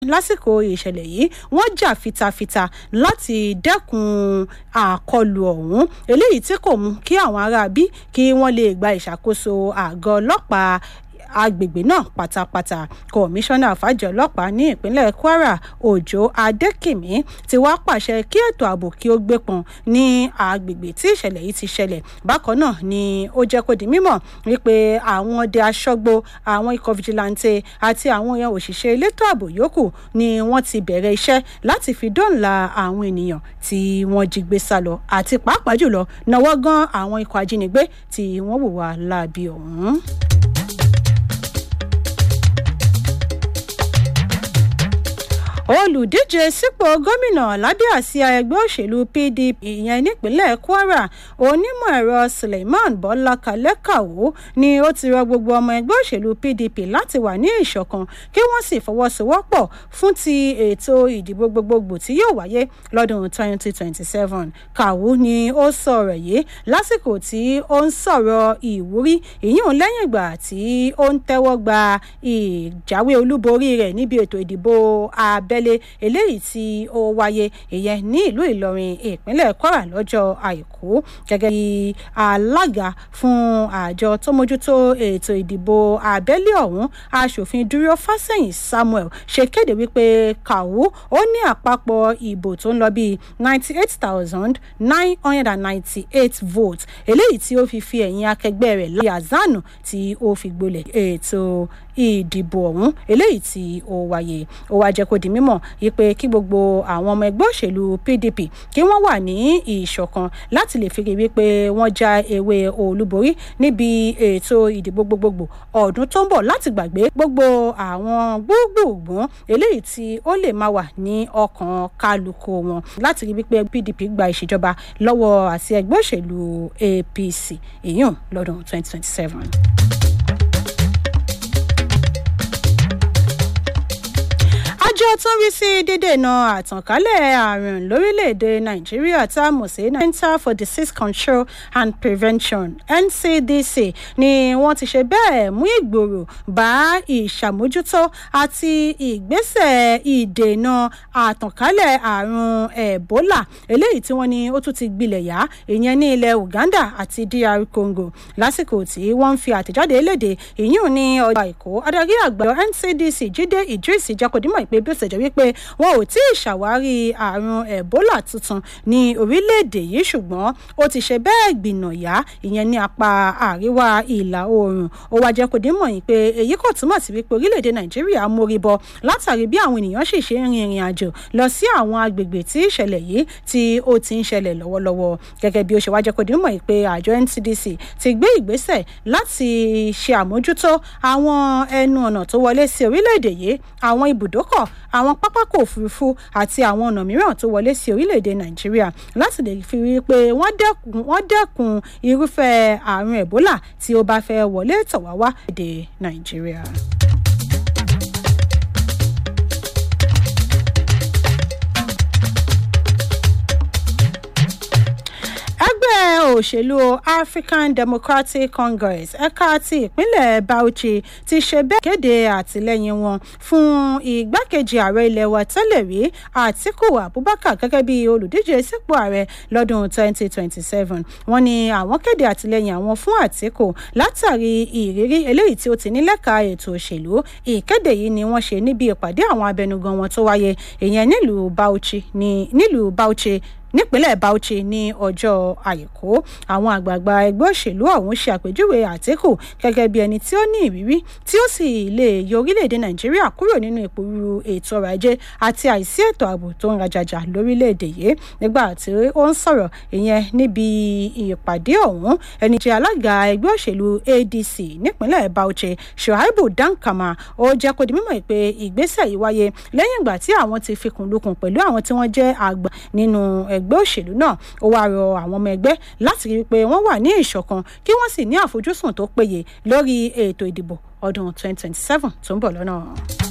lásìkò ìṣẹ̀lẹ̀ yìí wọ́n jà fitafita láti dẹ́kun àkọlù ọ̀hún eléyìí tí kò mú kí àwọn aráabí kí wọ́n lè gba ìṣàkóso àgọ́ ọlọ́pàá agbègbè náà pátápátá kọmíṣánná fàjọ ọlọ́pàá ní ìpínlẹ̀ kwara òjò adékìmí ti wá pàṣẹ kí ètò ààbò kí ó gbé pọn ní agbègbè tí ìṣẹ̀lẹ̀ yìí ti ṣẹlẹ̀ bákan náà ni ó jẹ́ kó di mímọ̀ wípé àwọn ọdẹ aṣọ́gbó àwọn ikọ̀ fìjìláńtẹ àti àwọn èèyàn òṣìṣẹ́ elétò ààbò yòókù ni wọ́n ti bẹ̀rẹ̀ iṣẹ́ láti fi dóńlà àwọn ènìyàn tí wọ́n jí gbé sá lọ àti pàápàá jùlọ náwó gan àwọn ikọ̀ ajínigbé tí wọ́n hùwà láabi ọ̀hún. olùdíje sípò gómìnà lábẹ́ àsíá ẹgbẹ́ òṣèlú pdp ìyẹn nípínlẹ̀ kwara onímọ̀ ẹ̀rọ suleiman bọ́lá kalẹ́kàwó ni ó ti rọ gbogbo ọmọ ẹgbẹ́ òṣèlú pdp láti wà ní ìṣọ̀kan kí wọ́n sì fọwọ́sowọ́pọ̀ fún ti ètò ìdìbò gbogbogbò tí yóò wáyé lọ́dún 2027 kàwó ni ó sọ̀rọ̀ yìí lásìkò tí ó ń sọ̀rọ̀ ìwúrí ìyún lẹ́yìn ìgbà tí ó ń tẹ́wọ́ gba ìjáwé olúborí rẹ̀ níbi ètò ìdìbò abẹ́ abẹ́lé eléyìí tí ó wáyé ìyẹn ní ìlú ìlọrin ìpínlẹ̀ kwara lọ́jọ́ àìkú gẹ́gẹ́ bí alága fún àjọ tó mójútó ètò ìdìbò abẹ́lé ọ̀hún aṣòfin dúró fásẹ̀yìn samuel ṣe kéde wípé kàwú ó ní àpapọ̀ ìbò tó ń lọ bíi ninety eight thousand nine hundred and ninety eight votes eléyìí tí ó fi fi ẹ̀yìn akẹgbẹ́ rẹ̀ lọ́yà zanu tí ó fi gbolẹ̀ ètò ìdìbò ọ̀hún eléyìí tí ó wáyé ó wá jẹ́ kó di mímọ̀ wípé kí gbogbo àwọn ọmọ ẹgbẹ́ òṣèlú pdp kí wọ́n wà ní ìṣọ̀kan láti lè fi rí wípé wọ́n já ewé olúborí níbi ètò ìdìbò gbogbogbò ọdún tó ń bọ̀ láti gbàgbé gbogbo àwọn gbogbogbòn eléyìí tí ó lè máa wà ní ọkàn kálukú wọn láti rí wípé pdp gba ìṣèjọba lọ́wọ́ àti ẹgbẹ́ òṣèlú apc èyàn lọ́dún 2027. àjọ tó ń rí sí dídènà àtànkálẹ̀ àrùn lórílẹ̀‐èdè nàìjíríà tá a mọ̀ sí center for disease control and prevention ncdc ni wọ́n ti ṣe bẹ́ẹ̀ mú ìgbòrò bá ìṣàmójútó àti ìgbésẹ̀ ìdènà àtànkálẹ̀ àrùn ebola eléyìí tí wọ́n ní ó tún ti gbilẹ̀ yá ìyẹn ní ilẹ̀ uganda àti dr congo lásìkò tí wọ́n ń fi àtẹ̀jáde léde ìyún ní ọjọ́ àìkú adarí àgbà ncdc jíde idris jẹ́kọ̀dímọ̀ ìpè bí ó ṣe jẹ́ wípé wọn ò tí ì ṣàwárí àrùn ebola tuntun ní orílẹ̀-èdè yìí ṣùgbọ́n ó ti ṣe bẹ́ẹ̀ gbìnàyà ìyẹn ní apá àríwá ìlà oòrùn ó wá jẹ́ kó dé mọ̀ yìí pé èyí kò túmọ̀ sí wípé orílẹ̀-èdè nàìjíríà mórí bọ látàrí bí àwọn ènìyàn sì ṣe ń rin ìrìn àjò lọ sí àwọn agbègbè tí ìṣẹ̀lẹ̀ yìí tí ó ti ń ṣẹlẹ̀ lọ́wọ́lọ́wọ́ gẹ́gẹ́ bí ó ṣe wá jẹ́ kó dé mọ̀ yìí pé àjọ ncdc ti gbé ìgbésẹ̀ láti ṣe àmójútó àwọn ẹnu ọ̀nà tó wọlé sí orílẹ̀-èdè yìí àwọn ibùdókọ̀ àwọn pápákọ̀ òfurufú àti àwọn ọ̀nà mìíràn tó wọlé sí orílẹ̀-èdè nàìjíríà láti lè fi rí i pé wọ́n dẹ́kun irúfẹ́ àrùn ebola tí ó bá fẹ́ wọlé tọ̀ wá wá èdè nàìjíríà. ẹgbẹ́ òṣèlú african democratic congress ẹ̀ka ti ìpínlẹ̀ bauchi ti ṣe bẹ́ẹ̀ kéde àtìlẹ́yìn wọn fún igbákejì ààrẹ ilẹ̀ wa tẹ́lẹ̀ rí àtiku abubakar gẹ́gẹ́ bí olùdíje sípò ààrẹ lọ́dún 2027 wọ́n ní àwọn kéde àtìlẹ́yìn àwọn fún àtiku látàrí ìrírí eléyìí tí ó ti ní lẹ́ka ètò òṣèlú ìkéde yìí ni wọ́n ṣe níbi ìpàdé àwọn abẹnugan wọn tó wáyé ìyẹn nílùú bauchi nílùú bauchi nípínlẹ̀ bauchi ní ọjọ́ àìkú àwọn àgbààgbà ẹgbẹ́ òṣèlú ọ̀hún ṣe àpèjúwe àtìkù gẹ́gẹ́ bí ẹni tí ó ní ìrírí tí ó sì lè yọ orílẹ̀-èdè nàìjíríà kúrò nínú ìpòrúurú ètò ọrọ̀ ajé àti àìsí ètò ààbò tó ń rajajà lórílẹ̀-èdè yìí nígbà tí ó ń sọ̀rọ̀ ìyẹn níbi ìpàdé ọ̀hún ẹni jẹ́ alága ẹgbẹ́ òṣèlú adc nípínlẹ̀ bauchi shuaibu dankama ó jẹ́ kó di mímọ̀ pé ìgbésẹ̀ yìí wáyé lẹ́yìn ìgbà tí àwọn ti fikùn lukùn pẹ̀lú àwọn tí wọ́n jẹ́ àgbà nínú ẹgbẹ́ òṣèlú náà ó wáá rọ àwọn ọmọ ẹgbẹ́ láti rí i pé wọ́n wà ní ìṣọ̀kan kí wọ́n sì ní àfojúsùn tó péye lórí ètò ìdìbò ọdún 2027 tó ń bọ̀ lọ́nà.